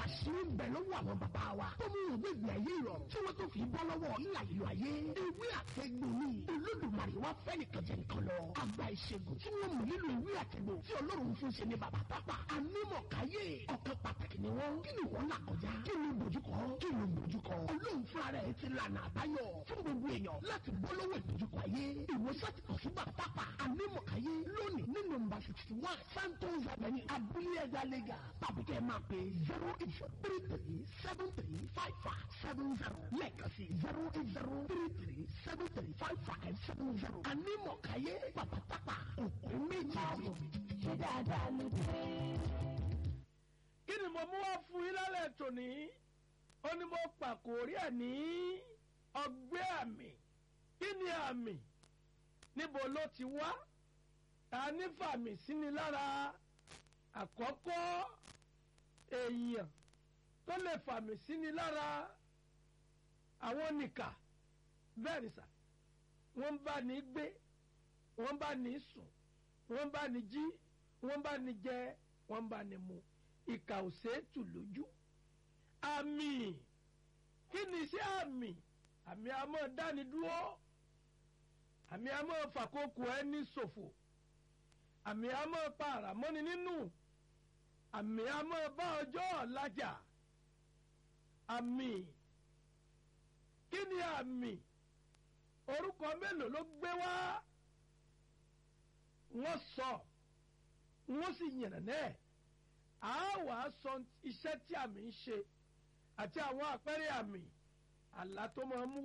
àṣírí ń bẹ lọ́wọ́ àwọn bàbá wa tó mú òwe ìgbé ayé ìrọ̀rùn tí wọ́n tó fi bọ́ lọ́wọ́ ńlá ìlú ayé ewé àtẹ̀gbò ni olódùmarè wá fẹ́ nìkan jẹ nìkan lọ àgbà ìṣègùn tí wọ́n mú nínú ewé àtẹ̀gbò tí ọlọ́run fún ṣe ní bàbá pápá anímọ̀káyé ọ̀kan pàtàkì ni wọ́n kí ni wọ́n là kọjá kí ni bójúkọ kí ni bójúkọ olóhùn fúnra rẹ̀ ti lànà àbáyọ fún gbogbo èèyàn láti bọ́ lọ́wọ́ ìbójúkọ ayé ìwòsàn ti kàn fún bàbá pápá anímọ̀káyé lónìí ní nọ́mbà sixty one santos avenue abúlé ẹ̀dá lẹ́gà tàbí kẹ́ ẹ máa pe zero eight zero three three seven three five five seven zero lẹ́ẹ̀kan sí zero eight zero three three seven three five five seven zero anímọ̀káyé bàbá pápá òkú méjì. ṣé dáadáa ló dé. kí ni mo mú wá fún yín lálẹ́ tòní ó ní mo pàkórí ẹ̀ ní ọgbẹ́ àmì kí ni àmì níbo ló ti wá ta ní fàmì síni lára àkọ́kọ́ èèyàn tó lè fàmì síni lára àwọn nìkà bẹ́ẹ̀ ni sà wọ́n bá ní gbé wọ́n bá ní sùn wọ́n bá ní jí wọ́n bá ní jẹ wọ́n bá ní mu ìkà ò ṣeé tù lójú àmì kí ni iṣẹ́ àmì àmì àmọ́ dáni dúró àmì àmọ́ fàkókò ẹni ṣòfò àmì àmọ́ pa àràmọ́ni nínú àmì àmọ́ bá ọjọ́ ọ̀làjà àmì kí ni àmì orúkọ mélòó ló gbé wá wọ́n sọ wọ́n sì yànnà náà a wàá sọ iṣẹ́ tí àmì ń ṣe àti àwọn àpẹẹrẹ àmì àlá tó máa mú